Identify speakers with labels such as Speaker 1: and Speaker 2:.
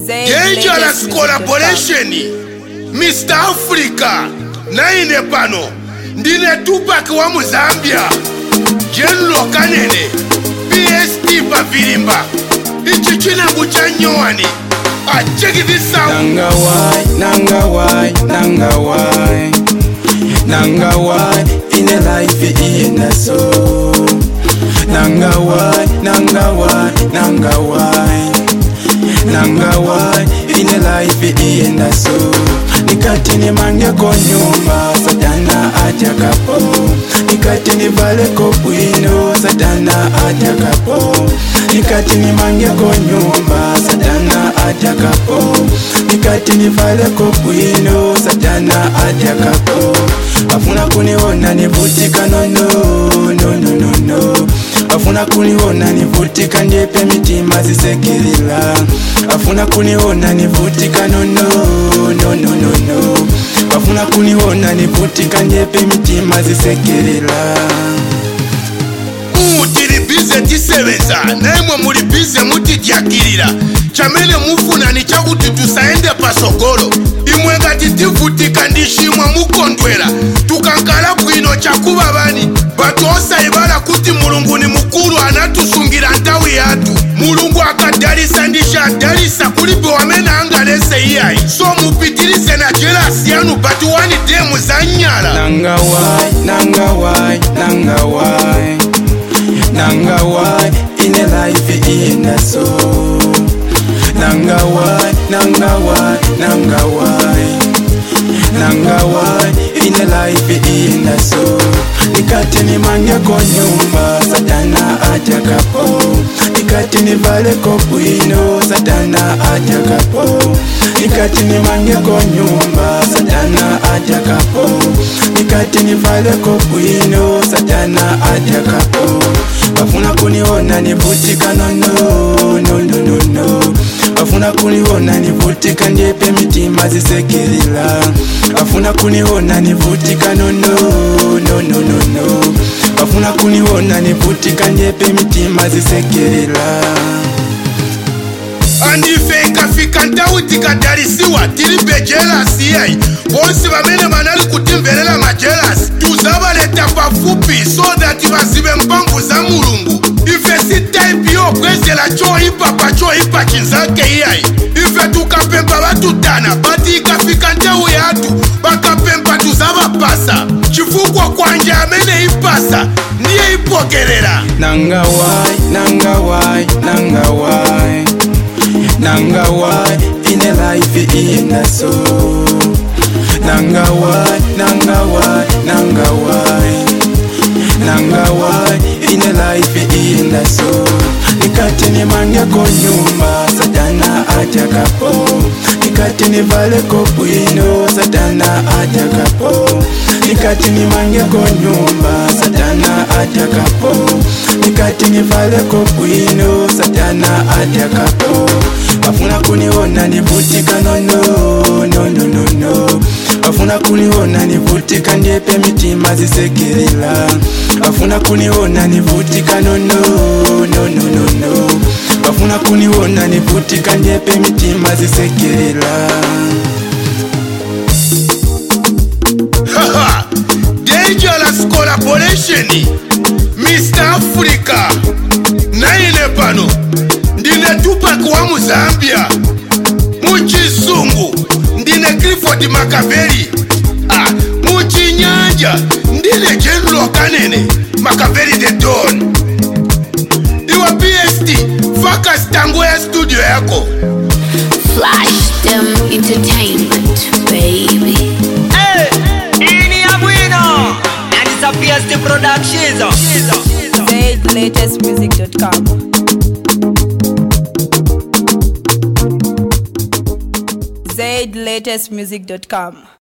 Speaker 1: dangerous collaboration mr africa naine pano ndine tupac wa muzambia jenlo kanene pst pavilimba ichi chinangu cha nyowani achekidisau
Speaker 2: Nanga why, nanga why, nanga why Nanga why, in a life in a soul Nanga why, nanga why, nanga why Nanga why, in a life in a soul Nikati ni mange ko nyumba, satana aja kapo Nikati ni vale ko bwino, satana aja kapo Nikati ni mange ko nyumba, satana aja kapo Nikati ni vale ko bwino, satana aja kapo Afuna kuniona nivutika no no, no no no no afuna kuniona nivutika ndyepe mitima zisekilila afuna kuniona nivutika nono no, no, no, no. afuna kuniona nivutika ndyepe mitima zisekilila
Speaker 1: tili bize tisebeza naimwe muli bize mutidyakilira chamene mufuna ni chakuti tusaende pasogolo imwe ngati tivutika ndi chimwe mukondwera tukankala bwino chakuba bani batu osayibala kuti mulungu ni mukulu anatusungira nthawi yathu mulungu akadalisa ndi chadalisa kulibe wamene angalese iyayi so mupitilize na jelasi yanu but one day muzanyala
Speaker 2: nanga wai nanga wai nanga wai nanga wai ine life ina so nanga wai nanga wai nanga wai nanga wai ine life ina so nikati ni mangeko nyumba satana atakapo nikati ni valeko bwino satana atakapo nikati ni mangeko nyumba satana atakapo nikati ni valeko bwino satana atakapo bafuna kuniona nivutika nono no, no, no, no. afuna kuniona nivutika ndyepe mitima zisekilila afuna kuniona nivutika nono no, no, no, no. afuna kuniona nivutika ndyepe mitima zisekilila
Speaker 1: andife ikafika nthawi tikadalisiwa tilibe jelasi yayi bonse bamene banali kutimverera majelasi tuzabaleta pafupi so that bazibe mphamvu za mulungu ife si type yobwezera choyipa pa choyipa chinzake iyayi ife tukapemba batutana bati ikafika nthawi yathu bakapemba tuzabapasa chifukwa kwanje amene ipasa ndiye ipokerera
Speaker 2: nanga wai nanga wai nanga wai nanga wai ine life ina so nanga wai nanga wai nanga wai nanga wai ine life ina so nikati ni mangeko nyumba satana atakapo nikati ni valeko bwino satana atakapo nikati ni mangeko nyumba satana atakapo nikati ni valeko bwino satana atakapo afuna kuniona nivutika nono no, no, no, no. afuna kuniona nivutika ndyepe mitima zisekilila afuna kuniona nivutika nono no, no, no, no. afuna kuniona nivutika ndyepe mitima zisekilila
Speaker 1: Haha, dangerous collaboration mr africa naine pano ndine tupac wa muzambia muchisungu ndine clifford makaveli ah, muchinyanja ndine general kanene makaveli the don iwe pst focus tango ya studio yako
Speaker 3: Flash them entertainment, baby.
Speaker 4: Hey, ini ya bwino na disappears the production
Speaker 5: ZLatestmusic.com. ZLatestmusic.com.